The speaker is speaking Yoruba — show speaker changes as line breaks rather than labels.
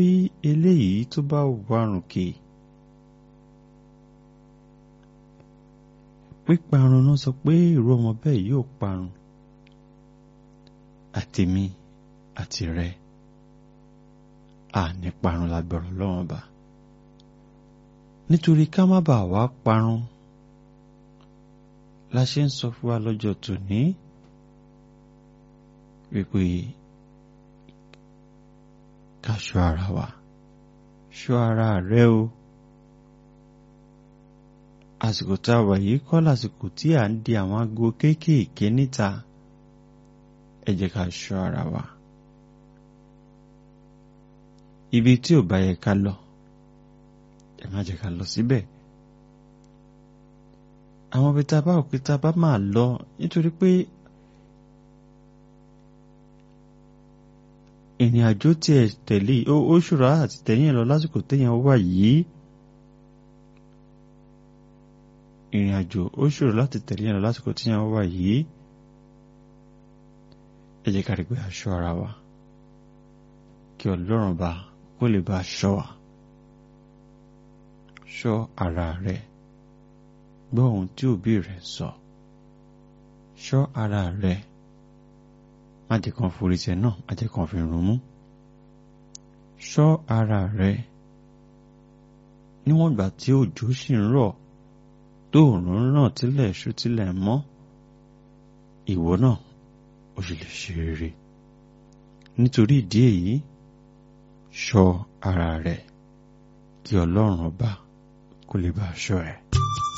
bí eléyìí tó bá warùn kè píparun náà sọ pé irú ọmọ bẹ́ẹ̀ yóò parun àtèmi àti rẹ àní parun lágbọ̀rọ̀ lọ́wọ́n bá nítorí ká má bàa wá parun la ṣe ń sọ fún wa lọ́jọ́ tòní wípé ká ṣọ́ ara wa ṣọ́ ara rẹ o àsìkò tá a wà yìí kọ́ lásìkò tí à ń di àwọn aago kéékèèké níta ẹ jẹ́ ká ṣọ́ ara wa ibi tí ò bá yẹ ká lọ ẹ má jẹ́ ká lọ síbẹ̀ àwọn ibi tá a bá òkè tá a bá máa lọ nítorí pé ìrìn àjò tí ẹ tẹ̀lé ó ṣòro àti tẹ̀yìn lọ lásìkò téèyàn wà yìí ìrìn àjò ó ṣòro láti tẹ̀lé yẹn lọ lásìkò téèyàn wà yìí ẹ jẹ́ ká rí pé a ṣọ́ ara wa kí ọlọ́run bá kó lè bá ṣọ́ wa ṣọ́ ara rẹ gbọ́ ohun tí òbí rẹ sọ ṣọ́ ara rẹ má jẹ́ kàn forí tẹ náà má jẹ́ kàn fi rún mú ṣọ́ ara rẹ níwọ̀n ìgbà tí òjò sì ń rọ̀ tó òòrùn ń ràn tílẹ̀ ṣú tílẹ̀ mọ́ ìwọ náà ó sì lè ṣe rere nítorí ìdí èyí ṣọ́ ara rẹ kí ọlọ́run ọba kó lè bá ṣọ́ ẹ.